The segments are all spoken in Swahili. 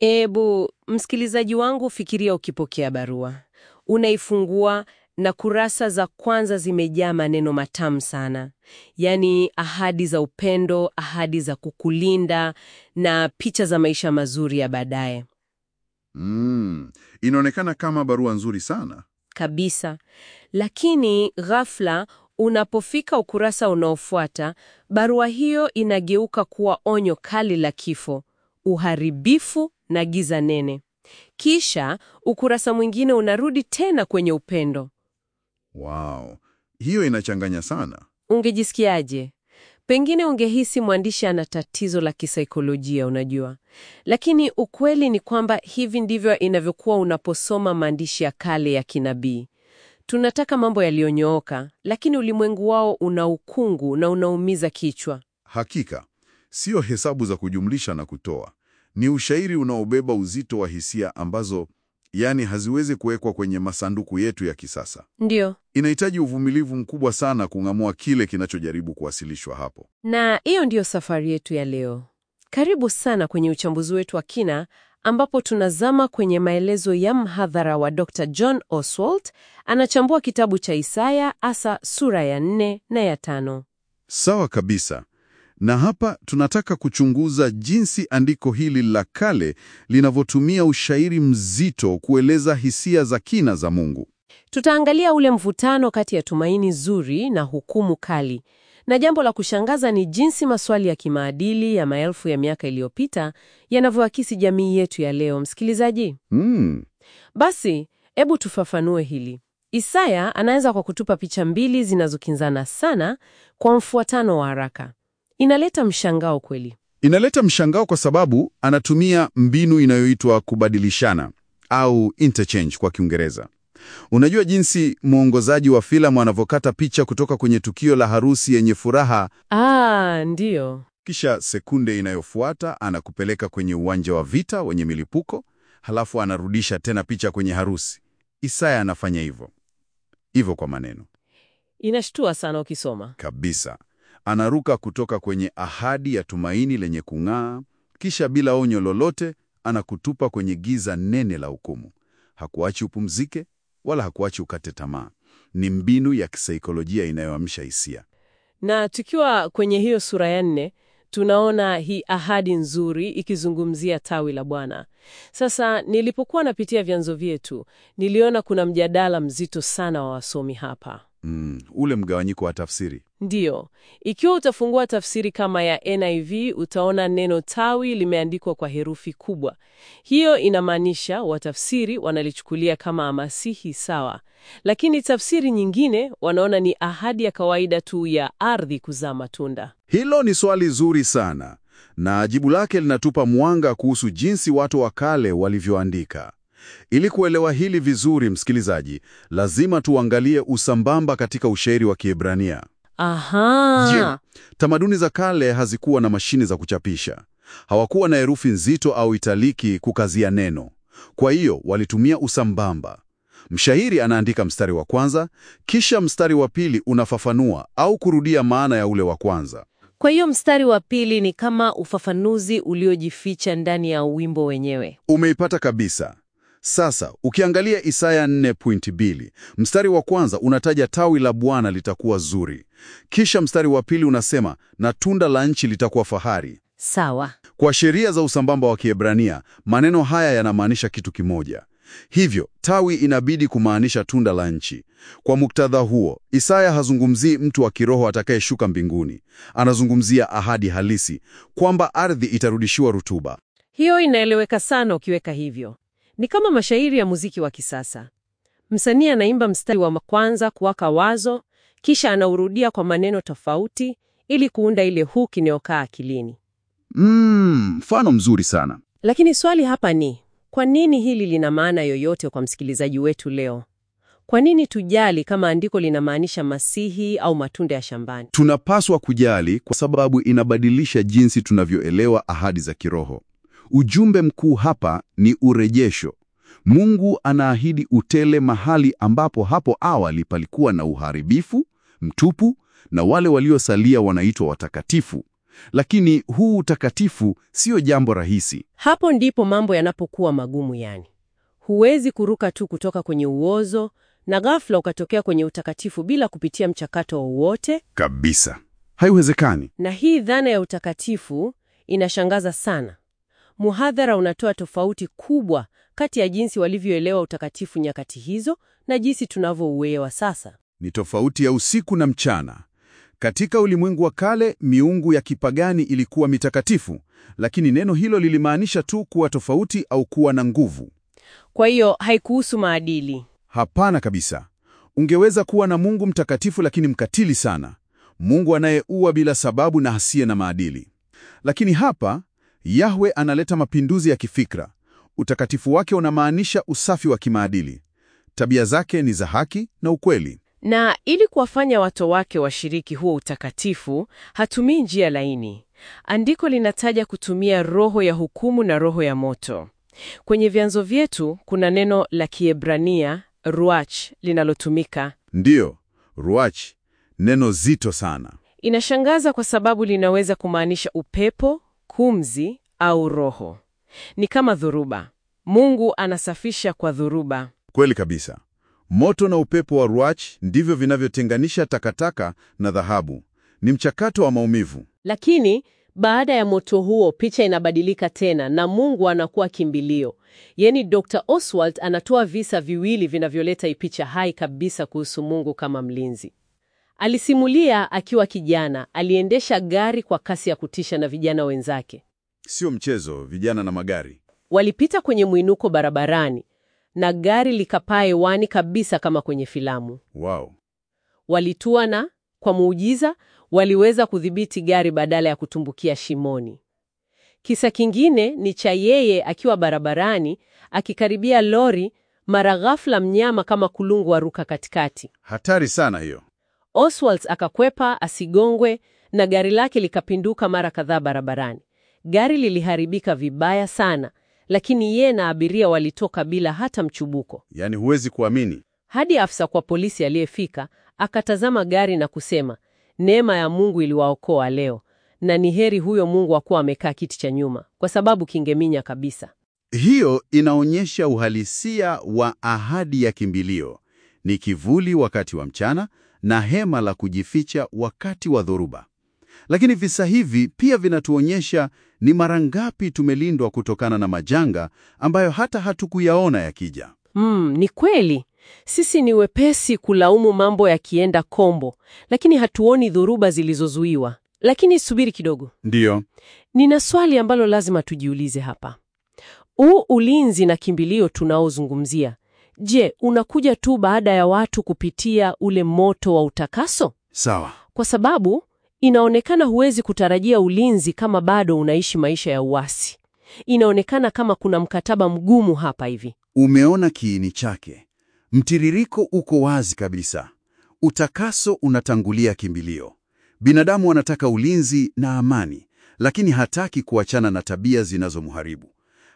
Ebu msikilizaji wangu, fikiria ukipokea barua, unaifungua na kurasa za kwanza zimejaa maneno matamu sana, yaani ahadi za upendo, ahadi za kukulinda na picha za maisha mazuri ya baadaye Mm, inaonekana kama barua nzuri sana. kabisa. Lakini ghafla, unapofika ukurasa unaofuata, barua hiyo inageuka kuwa onyo kali la kifo, uharibifu na giza nene. Kisha ukurasa mwingine unarudi tena kwenye upendo. Wow, hiyo inachanganya sana. Ungejisikiaje? Pengine ungehisi mwandishi ana tatizo la kisaikolojia, unajua. Lakini ukweli ni kwamba hivi ndivyo inavyokuwa unaposoma maandishi ya kale ya kinabii. Tunataka mambo yaliyonyooka, lakini ulimwengu wao una ukungu na unaumiza kichwa. Hakika, sio hesabu za kujumlisha na kutoa. Ni ushairi unaobeba uzito wa hisia ambazo, yani, haziwezi kuwekwa kwenye masanduku yetu ya kisasa. Ndio. Inahitaji uvumilivu mkubwa sana kung'amua kile kinachojaribu kuwasilishwa hapo. Na hiyo ndiyo safari yetu ya leo. Karibu sana kwenye uchambuzi wetu wa kina ambapo tunazama kwenye maelezo ya mhadhara wa Dr. John Oswald. Anachambua kitabu cha Isaya hasa sura ya nne na ya tano. Sawa kabisa. Na hapa tunataka kuchunguza jinsi andiko hili la kale linavyotumia ushairi mzito kueleza hisia za kina za Mungu. Tutaangalia ule mvutano kati ya tumaini zuri na hukumu kali. Na jambo la kushangaza ni jinsi maswali ya kimaadili ya maelfu ya miaka iliyopita yanavyoakisi jamii yetu ya leo. Msikilizaji, Mm, basi hebu tufafanue hili. Isaya anaanza kwa kutupa picha mbili zinazokinzana sana kwa mfuatano wa haraka. Inaleta mshangao kweli. inaleta mshangao kwa sababu anatumia mbinu inayoitwa kubadilishana au interchange kwa Kiingereza. Unajua jinsi mwongozaji wa filamu anavyokata picha kutoka kwenye tukio la harusi yenye furaha, Ah, ndiyo. kisha sekunde inayofuata anakupeleka kwenye uwanja wa vita wenye milipuko, halafu anarudisha tena picha kwenye harusi. Isaya anafanya hivyo hivyo kwa maneno Inashtua sana ukisoma. kabisa. Anaruka kutoka kwenye ahadi ya tumaini lenye kung'aa, kisha bila onyo lolote anakutupa kwenye giza nene la hukumu. Hakuachi upumzike wala hakuachi ukate tamaa. Ni mbinu ya kisaikolojia inayoamsha hisia. Na tukiwa kwenye hiyo sura ya nne, tunaona hii ahadi nzuri ikizungumzia tawi la Bwana. Sasa nilipokuwa napitia vyanzo vyetu, niliona kuna mjadala mzito sana wa wasomi hapa. Mm, ule mgawanyiko wa tafsiri. Ndiyo, ikiwa utafungua tafsiri kama ya NIV utaona neno tawi limeandikwa kwa herufi kubwa. Hiyo inamaanisha watafsiri wanalichukulia kama masihi sawa, lakini tafsiri nyingine wanaona ni ahadi ya kawaida tu ya ardhi kuzaa matunda. Hilo ni swali zuri sana, na jibu lake linatupa mwanga kuhusu jinsi watu wa kale walivyoandika. Ili kuelewa hili vizuri, msikilizaji, lazima tuangalie usambamba katika ushairi wa Kiebrania. Aha, Tamaduni za kale hazikuwa na mashine za kuchapisha. Hawakuwa na herufi nzito au italiki kukazia neno. Kwa hiyo walitumia usambamba. Mshairi anaandika mstari wa kwanza, kisha mstari wa pili unafafanua au kurudia maana ya ule wa kwanza. kwa hiyo mstari wa pili ni kama ufafanuzi uliojificha ndani ya wimbo wenyewe. Umeipata kabisa. Sasa ukiangalia Isaya 4.2 mstari wa kwanza unataja tawi la Bwana litakuwa zuri, kisha mstari wa pili unasema na tunda la nchi litakuwa fahari. Sawa. Kwa sheria za usambamba wa Kiebrania, maneno haya yanamaanisha kitu kimoja. Hivyo tawi inabidi kumaanisha tunda la nchi. Kwa muktadha huo, Isaya hazungumzii mtu wa kiroho atakayeshuka mbinguni. Anazungumzia ahadi halisi kwamba ardhi itarudishiwa rutuba. Hiyo inaeleweka sana ukiweka hivyo. Ni kama mashairi ya muziki wa kisasa. Msanii anaimba mstari wa kwanza kuwaka wazo, kisha anaurudia kwa maneno tofauti ili kuunda ile hook inayokaa akilini. Mm, mfano mzuri sana. Lakini swali hapa ni, kwa nini hili lina maana yoyote kwa msikilizaji wetu leo? Kwa nini tujali kama andiko linamaanisha masihi au matunda ya shambani? Tunapaswa kujali kwa sababu inabadilisha jinsi tunavyoelewa ahadi za kiroho. Ujumbe mkuu hapa ni urejesho. Mungu anaahidi utele mahali ambapo hapo awali palikuwa na uharibifu mtupu, na wale waliosalia wanaitwa watakatifu. lakini huu utakatifu sio jambo rahisi. Hapo ndipo mambo yanapokuwa magumu yani. Huwezi kuruka tu kutoka kwenye uozo na ghafla ukatokea kwenye utakatifu bila kupitia mchakato wowote. Kabisa, haiwezekani. Na hii dhana ya utakatifu inashangaza sana. Muhadhara unatoa tofauti kubwa kati ya jinsi walivyoelewa utakatifu nyakati hizo na jinsi tunavyouelewa sasa. Ni tofauti ya usiku na mchana. Katika ulimwengu wa kale, miungu ya kipagani ilikuwa mitakatifu, lakini neno hilo lilimaanisha tu kuwa tofauti au kuwa na nguvu. Kwa hiyo haikuhusu maadili. Hapana kabisa. Ungeweza kuwa na Mungu mtakatifu lakini mkatili sana, Mungu anayeua bila sababu na hasiye na maadili. Lakini hapa Yahwe analeta mapinduzi ya kifikra. Utakatifu wake unamaanisha usafi wa kimaadili. Tabia zake ni za haki na ukweli. Na ili kuwafanya watu wake washiriki huo utakatifu, hatumii njia laini. Andiko linataja kutumia roho ya hukumu na roho ya moto. Kwenye vyanzo vyetu kuna neno la Kiebrania ruach linalotumika. Ndiyo, ruach, neno zito sana. Inashangaza kwa sababu linaweza kumaanisha upepo, kumzi au roho. Ni kama dhuruba. Mungu anasafisha kwa dhuruba. Kweli kabisa. Moto na upepo wa ruach ndivyo vinavyotenganisha takataka na dhahabu. Ni mchakato wa maumivu. Lakini baada ya moto huo, picha inabadilika tena na Mungu anakuwa kimbilio. Yaani, Dr. Oswald anatoa visa viwili vinavyoleta hii picha hai kabisa kuhusu Mungu kama mlinzi. Alisimulia akiwa kijana, aliendesha gari kwa kasi ya kutisha na vijana wenzake. Sio mchezo, vijana na magari. Walipita kwenye mwinuko barabarani na gari likapaa hewani kabisa kama kwenye filamu. Wow. Walitua na kwa muujiza waliweza kudhibiti gari badala ya kutumbukia shimoni. Kisa kingine ni cha yeye akiwa barabarani akikaribia lori, mara ghafla mnyama kama kulungu aruka katikati. Hatari sana hiyo. Oswald akakwepa asigongwe na gari lake likapinduka mara kadhaa barabarani. Gari liliharibika vibaya sana, lakini yeye na abiria walitoka bila hata mchubuko. Yaani huwezi kuamini. Hadi afisa kwa polisi aliyefika akatazama gari na kusema, neema ya Mungu iliwaokoa leo, na ni heri huyo Mungu akuwa amekaa kiti cha nyuma, kwa sababu kingeminya kabisa. Hiyo inaonyesha uhalisia wa ahadi ya kimbilio. Ni kivuli wakati wa mchana na hema la kujificha wakati wa dhoruba. Lakini visa hivi pia vinatuonyesha ni mara ngapi tumelindwa kutokana na majanga ambayo hata hatukuyaona yakija. Mm, ni kweli. Sisi ni wepesi kulaumu mambo yakienda kombo, lakini hatuoni dhoruba zilizozuiwa. Lakini subiri kidogo. Ndiyo, Nina swali ambalo lazima tujiulize hapa. Huu ulinzi na kimbilio tunaozungumzia, je, unakuja tu baada ya watu kupitia ule moto wa utakaso? sawa. Kwa sababu inaonekana huwezi kutarajia ulinzi kama bado unaishi maisha ya uasi. Inaonekana kama kuna mkataba mgumu hapa hivi. Umeona kiini chake. Mtiririko uko wazi kabisa. Utakaso unatangulia kimbilio. Binadamu anataka ulinzi na amani, lakini hataki kuachana na tabia zinazomharibu.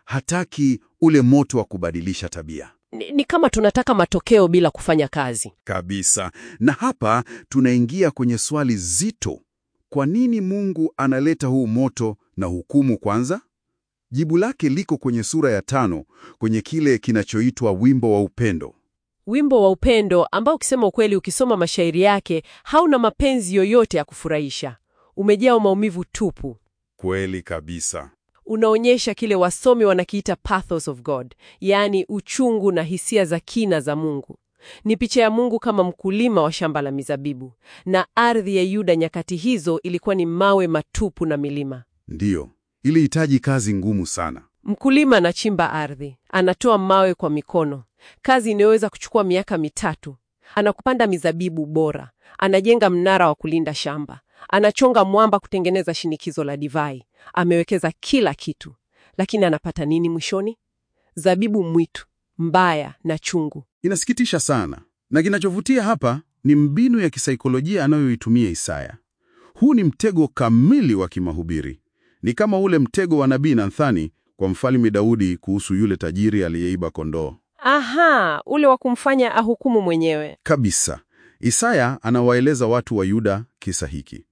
Hataki ule moto wa kubadilisha tabia. Ni, ni kama tunataka matokeo bila kufanya kazi. Kabisa. Na hapa tunaingia kwenye swali zito. Kwa nini Mungu analeta huu moto na hukumu kwanza? Jibu lake liko kwenye sura ya tano, kwenye kile kinachoitwa wimbo wa upendo. Wimbo wa upendo ambao ukisema ukweli, ukisoma mashairi yake hauna mapenzi yoyote ya kufurahisha, umejaa maumivu tupu. Kweli kabisa. Unaonyesha kile wasomi wanakiita pathos of God, yaani uchungu na hisia za kina za Mungu. Ni picha ya Mungu kama mkulima wa shamba la mizabibu, na ardhi ya Yuda nyakati hizo ilikuwa ni mawe matupu na milima. Ndiyo, ilihitaji kazi ngumu sana. Mkulima anachimba ardhi, anatoa mawe kwa mikono, kazi inayoweza kuchukua miaka mitatu. Anakupanda mizabibu bora, anajenga mnara wa kulinda shamba, anachonga mwamba kutengeneza shinikizo la divai. Amewekeza kila kitu, lakini anapata nini mwishoni? Zabibu mwitu mbaya na chungu. Inasikitisha sana, na kinachovutia hapa ni mbinu ya kisaikolojia anayoitumia Isaya. Huu ni mtego kamili wa kimahubiri. Ni kama ule mtego wa nabii Nathani kwa mfalme Daudi kuhusu yule tajiri aliyeiba kondoo. Aha, ule wa kumfanya ahukumu mwenyewe. Kabisa. Isaya anawaeleza watu wa Yuda kisa hiki.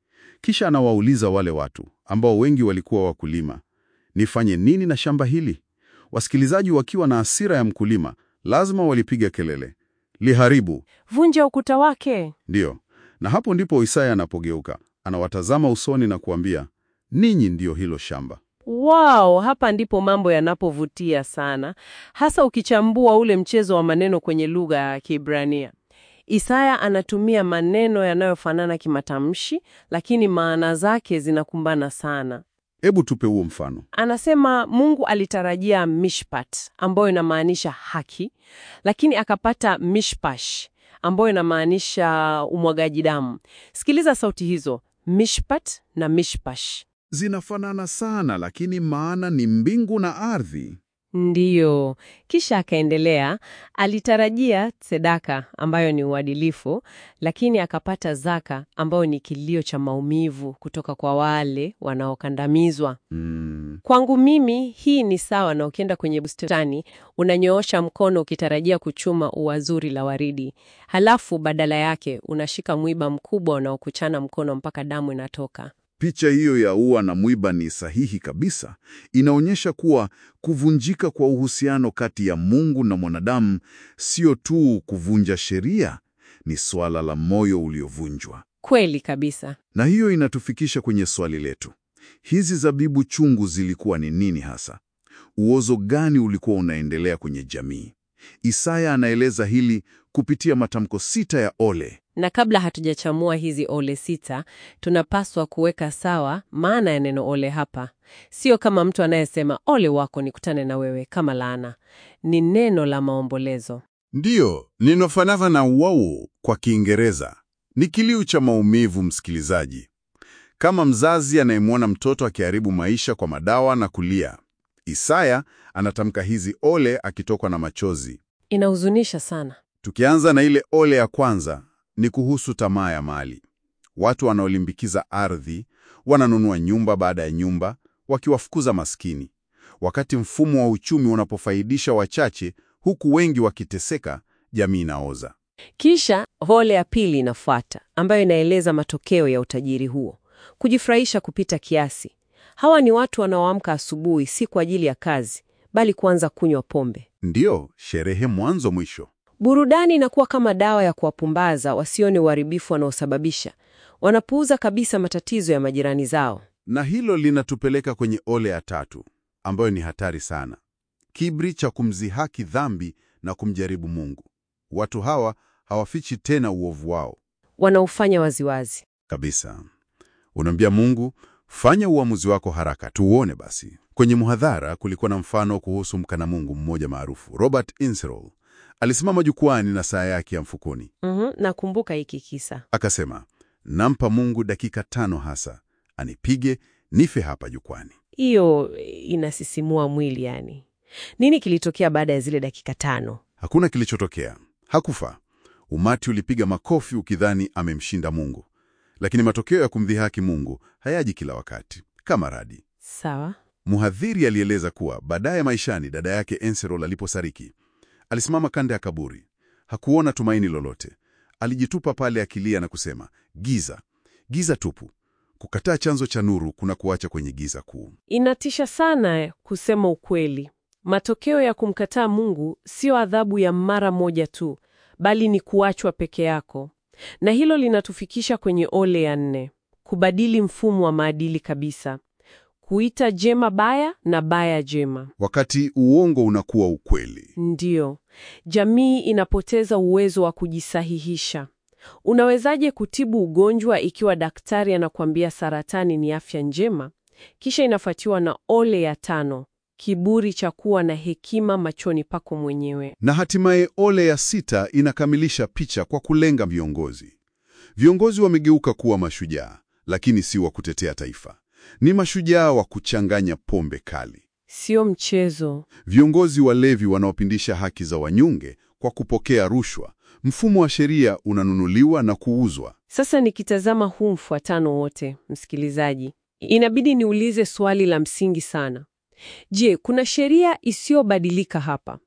Kisha anawauliza wale watu ambao wengi walikuwa wakulima, nifanye nini na shamba hili? Wasikilizaji wakiwa na hasira ya mkulima, lazima walipiga kelele, liharibu. Vunja ukuta wake. Ndiyo, na hapo ndipo Isaya anapogeuka, anawatazama usoni na kuambia, ninyi ndiyo hilo shamba. Wow, hapa ndipo mambo yanapovutia sana, hasa ukichambua ule mchezo wa maneno kwenye lugha ya Kiebrania. Isaya anatumia maneno yanayofanana kimatamshi, lakini maana zake zinakumbana sana. Hebu tupe huo mfano. Anasema Mungu alitarajia mishpat ambayo inamaanisha haki, lakini akapata mishpash ambayo inamaanisha umwagaji damu. Sikiliza sauti hizo, mishpat na mishpash. Zinafanana sana, lakini maana ni mbingu na ardhi. Ndiyo. Kisha akaendelea, alitarajia sedaka ambayo ni uadilifu, lakini akapata zaka ambayo ni kilio cha maumivu kutoka kwa wale wanaokandamizwa. Mm, Kwangu mimi hii ni sawa na ukienda kwenye bustani unanyoosha mkono ukitarajia kuchuma ua zuri la waridi, halafu badala yake unashika mwiba mkubwa unaokuchana mkono mpaka damu inatoka. picha hiyo ya ua na mwiba ni sahihi kabisa. Inaonyesha kuwa kuvunjika kwa uhusiano kati ya Mungu na mwanadamu sio tu kuvunja sheria, ni swala la moyo uliovunjwa. Kweli kabisa. Na hiyo inatufikisha kwenye swali letu. Hizi zabibu chungu zilikuwa ni nini hasa? Uozo gani ulikuwa unaendelea kwenye jamii? Isaya anaeleza hili kupitia matamko sita ya ole. Na kabla hatujachamua hizi ole sita, tunapaswa kuweka sawa maana ya neno ole hapa. Sio kama mtu anayesema ole wako nikutane na wewe kama laana. Ni neno la maombolezo. Ndiyo, ninofanana na wau kwa Kiingereza. Ni kilio cha maumivu, msikilizaji. Kama mzazi anayemwona mtoto akiharibu maisha kwa madawa na kulia. Isaya anatamka hizi ole akitokwa na machozi. Inahuzunisha sana. Tukianza na ile ole ya kwanza, ni kuhusu tamaa ya mali. Watu wanaolimbikiza ardhi wananunua nyumba baada ya nyumba, wakiwafukuza maskini. Wakati mfumo wa uchumi unapofaidisha wachache, huku wengi wakiteseka, jamii inaoza. Kisha ole ya pili inafuata, ambayo inaeleza matokeo ya utajiri huo: kujifurahisha kupita kiasi. Hawa ni watu wanaoamka asubuhi si kwa ajili ya kazi, bali kuanza kunywa pombe. Ndiyo, sherehe mwanzo mwisho. Burudani inakuwa kama dawa ya kuwapumbaza wasione uharibifu wanaosababisha. Wanapuuza kabisa matatizo ya majirani zao. Na hilo linatupeleka kwenye ole ya tatu, ambayo ni hatari sana: kiburi cha kumzihaki dhambi na kumjaribu Mungu. Watu hawa hawafichi tena uovu wao Wanaufanya waziwazi. kabisa. Unaambia Mungu, fanya uamuzi wako haraka, tuuone basi. Kwenye muhadhara kulikuwa na mfano kuhusu mkana Mungu mmoja maarufu, Robert Inserol. Alisimama jukwani na saa yake ya mfukoni, Mhm, nakumbuka hiki kisa. akasema, nampa Mungu dakika tano hasa anipige nife hapa jukwani. Hiyo inasisimua mwili yani. Nini kilitokea baada ya zile dakika tano? Hakuna kilichotokea, hakufa. Umati ulipiga makofi ukidhani amemshinda Mungu, lakini matokeo ya kumdhihaki Mungu hayaji kila wakati kama radi. Sawa. Mhadhiri alieleza kuwa baadaye maishani, dada yake Enserol aliposariki, alisimama kando ya kaburi. Hakuona tumaini lolote. Alijitupa pale akilia na kusema, giza, giza tupu. Kukataa chanzo cha nuru kuna kuacha kwenye giza kuu. Inatisha sana kusema ukweli. Matokeo ya kumkataa Mungu sio adhabu ya mara moja tu, bali ni kuachwa peke yako. Na hilo linatufikisha kwenye ole ya nne, kubadili mfumo wa maadili kabisa, kuita jema baya na baya jema. Wakati uongo unakuwa ukweli. Ndiyo, jamii inapoteza uwezo wa kujisahihisha. Unawezaje kutibu ugonjwa ikiwa daktari anakuambia saratani ni afya njema? Kisha inafuatiwa na ole ya tano, kiburi cha kuwa na hekima machoni pako mwenyewe. Na hatimaye ole ya sita inakamilisha picha kwa kulenga viongozi. Viongozi wamegeuka kuwa mashujaa, lakini si wa kutetea taifa. Ni mashujaa wa kuchanganya pombe kali. Sio mchezo. Viongozi walevi wanaopindisha haki za wanyonge kwa kupokea rushwa. Mfumo wa sheria unanunuliwa na kuuzwa. Sasa nikitazama huu mfuatano wote, msikilizaji, inabidi niulize swali la msingi sana. Je, kuna sheria isiyobadilika hapa?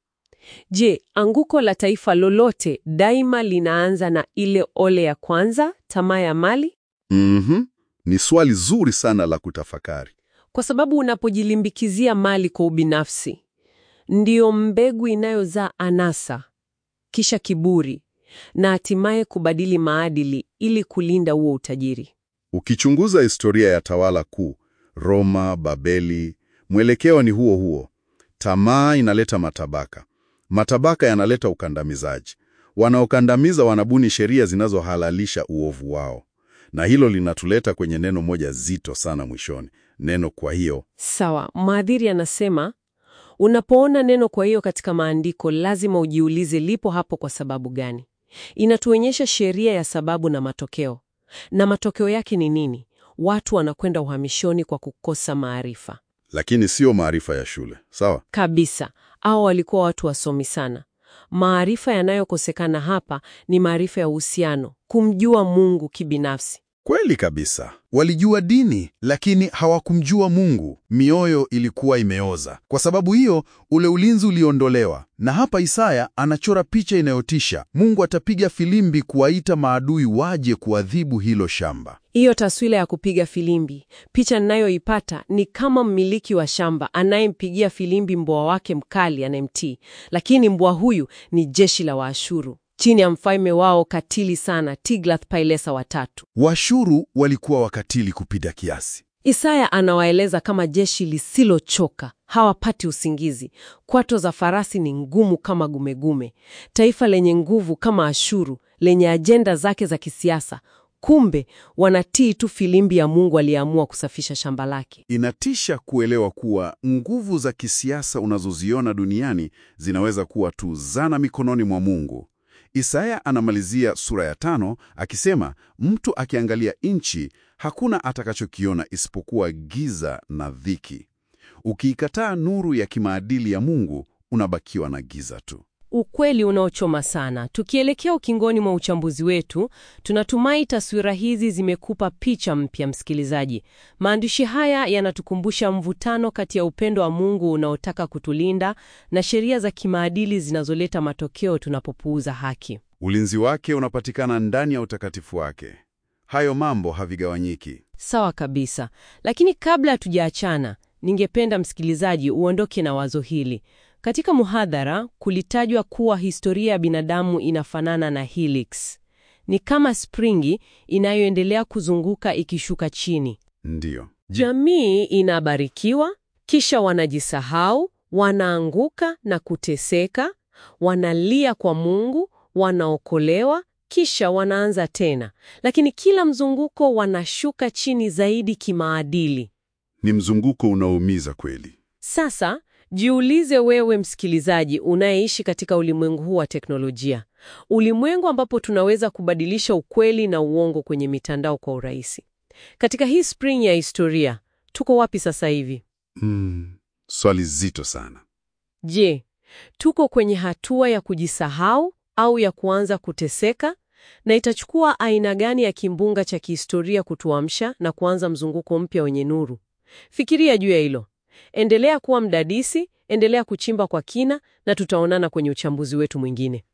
Je, anguko la taifa lolote daima linaanza na ile ole ya kwanza, tamaa ya mali? Mhm. Ni swali zuri sana la kutafakari. Kwa sababu unapojilimbikizia mali kwa ubinafsi, ndiyo mbegu inayozaa anasa, kisha kiburi, na hatimaye kubadili maadili ili kulinda huo utajiri. Ukichunguza historia ya tawala kuu, Roma, Babeli, mwelekeo ni huo huo. Tamaa inaleta matabaka, matabaka yanaleta ukandamizaji. Wanaokandamiza wanabuni sheria zinazohalalisha uovu wao, na hilo linatuleta kwenye neno moja zito sana mwishoni, neno kwa hiyo. Sawa, mhadhiri anasema unapoona neno kwa hiyo katika maandiko, lazima ujiulize lipo hapo kwa sababu gani? Inatuonyesha sheria ya sababu na matokeo, na matokeo yake ni nini? Watu wanakwenda uhamishoni kwa kukosa maarifa Lakini sio maarifa ya shule, sawa? kabisa. Au walikuwa watu wasomi sana. Maarifa yanayokosekana hapa ni maarifa ya uhusiano, kumjua Mungu kibinafsi. Kweli kabisa. Walijua dini lakini hawakumjua Mungu. Mioyo ilikuwa imeoza. Kwa sababu hiyo, ule ulinzi uliondolewa. Na hapa Isaya anachora picha inayotisha. Mungu atapiga filimbi kuwaita maadui waje kuadhibu hilo shamba. Hiyo taswira ya kupiga filimbi, picha ninayoipata ni kama mmiliki wa shamba anayempigia filimbi mbwa wake mkali anayemtii, lakini mbwa huyu ni jeshi la Waashuru chini ya mfalme wao katili sana Tiglath-Pilesa watatu. Washuru walikuwa wakatili kupita kiasi. Isaya anawaeleza kama jeshi lisilochoka, hawapati usingizi. Kwato za farasi ni ngumu kama gumegume, taifa lenye nguvu kama Ashuru, lenye ajenda zake za kisiasa. Kumbe wanatii tu filimbi ya Mungu aliyeamua kusafisha shamba lake. Inatisha kuelewa kuwa nguvu za kisiasa unazoziona duniani zinaweza kuwa tu zana mikononi mwa Mungu. Isaya anamalizia sura ya tano akisema, mtu akiangalia nchi hakuna atakachokiona isipokuwa giza na dhiki. Ukiikataa nuru ya kimaadili ya Mungu, unabakiwa na giza tu. Ukweli unaochoma sana. Tukielekea ukingoni mwa uchambuzi wetu, tunatumai taswira hizi zimekupa picha mpya, msikilizaji. Maandishi haya yanatukumbusha mvutano kati ya upendo wa Mungu unaotaka kutulinda na sheria za kimaadili zinazoleta matokeo tunapopuuza haki. Ulinzi wake unapatikana ndani ya utakatifu wake. Hayo mambo havigawanyiki. Sawa kabisa. Lakini kabla hatujaachana, ningependa msikilizaji uondoke na wazo hili. Katika muhadhara kulitajwa kuwa historia ya binadamu inafanana na helix. Ni kama springi inayoendelea kuzunguka ikishuka chini. Ndiyo. Jamii inabarikiwa, kisha wanajisahau, wanaanguka na kuteseka, wanalia kwa Mungu, wanaokolewa, kisha wanaanza tena. Lakini kila mzunguko wanashuka chini zaidi kimaadili. Ni mzunguko unaoumiza kweli. Sasa jiulize wewe msikilizaji unayeishi katika ulimwengu huu wa teknolojia, ulimwengu ambapo tunaweza kubadilisha ukweli na uongo kwenye mitandao kwa urahisi. Katika hii spring ya historia, tuko wapi sasa hivi? Mm, swali zito sana. Je, tuko kwenye hatua ya kujisahau au ya kuanza kuteseka? Na itachukua aina gani ya kimbunga cha kihistoria kutuamsha na kuanza mzunguko mpya wenye nuru? Fikiria juu ya hilo. Endelea kuwa mdadisi, endelea kuchimba kwa kina, na tutaonana kwenye uchambuzi wetu mwingine.